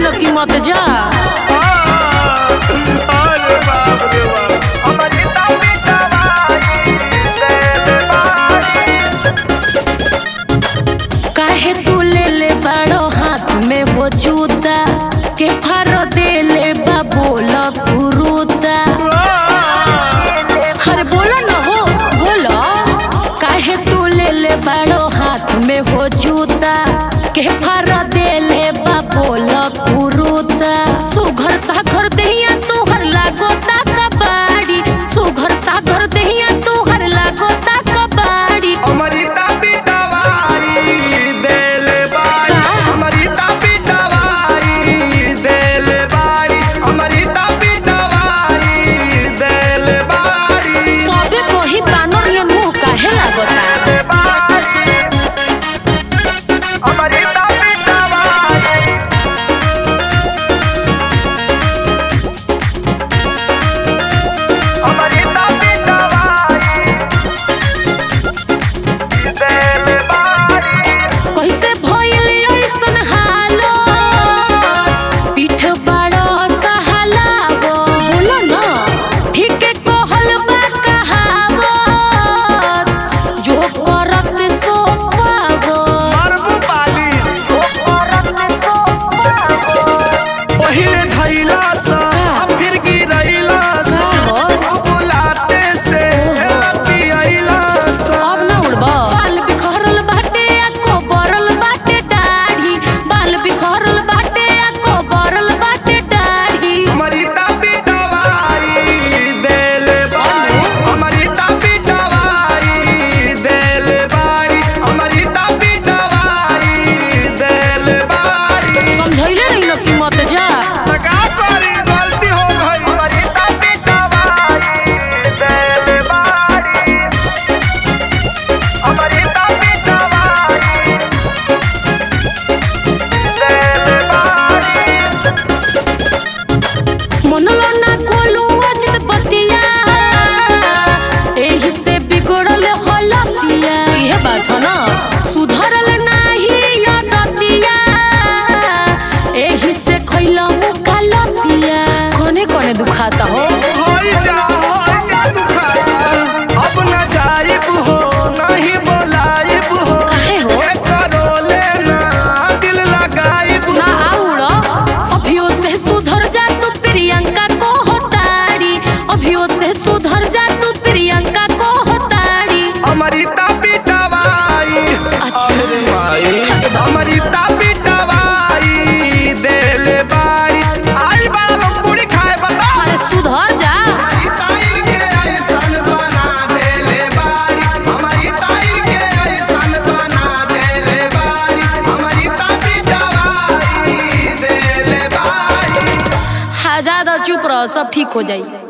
रही कि मत जा अरे बाप रे बाप काहे तू ले ले बड़ो हाथ में वो जूता के फार दे ले बा बोला गुरुता अरे बोला ना हो बोला काहे तू ले ले बड़ो हाथ में वो जूता के फार दे ले बा बोला गुरुता सुघर सागर दहिया तू हर लागो ता कबाड़ी सुघर सागर दहिया तू हर लागो ता कबाड़ी अमृता पिटवारी देले बाड़ी अमृता पिटवारी देले बाड़ी अमृता पिटवारी देले बाड़ी तबे कोही बानर ले मुंह काहे लागता अमृता पिटवारी अमृता पिटवारी देले बाड़ी कैसे भइल ऐसन हालो पीठ बड़ा सहालावो बोलो ना ठीक कहल बा कहावत जो करत सो पावो मारबू पालिश पहिले धैला सा फिर गिरैला सा अब लाते से लतियैला सा अब ना उड़बा बाल बिखरल बाटे आ कोबरल बाटे दाढ़ी बाल बिखरल बाटे आ कोबरल बाटे दाढ़ी अमृता पिटवारी देले बाड़ी अमृता पिटवारी देले बाड़ी अमृता पिटवारी देले बाड़ी समझैले रही न कि मत जा का करी गलती हो गई अमृता पिटवारी देले बाड़ी अमृता पिटवारी देले बाड़ी मनलो ना कोलू अजित बतिया एही से बिगड़ल हलतिया ये बात है ना सुधरल नाही यदतिया एही से खइला मुखा लतिया कोने कोने दुखाता हो होई जा होई जा दुखाता अब न जाइब हो नहीं बोलाइब हो काहे हो? ये करो लेना दिल लगाइब ना आउड़ा अभियो से सुधर जा तू प्रियंका को होताड़ी अभियो से सुधर जा तू प्रियंका को होताड़ी अमृता पिटवाई अच्छा। अरे माई अमृता पिटवाई देले बाड़ी आई बड़ा लोग पूरी खाए बता अरे सुधर जा हमारी ताई के ऐसन बना देले बाड़ी हमारी ताई के ऐसन बना देले बाड़ी हमारी ताई पिटवाई देले बाड़ी हाँ ज्यादा चुप रहो सब ठीक हो जाई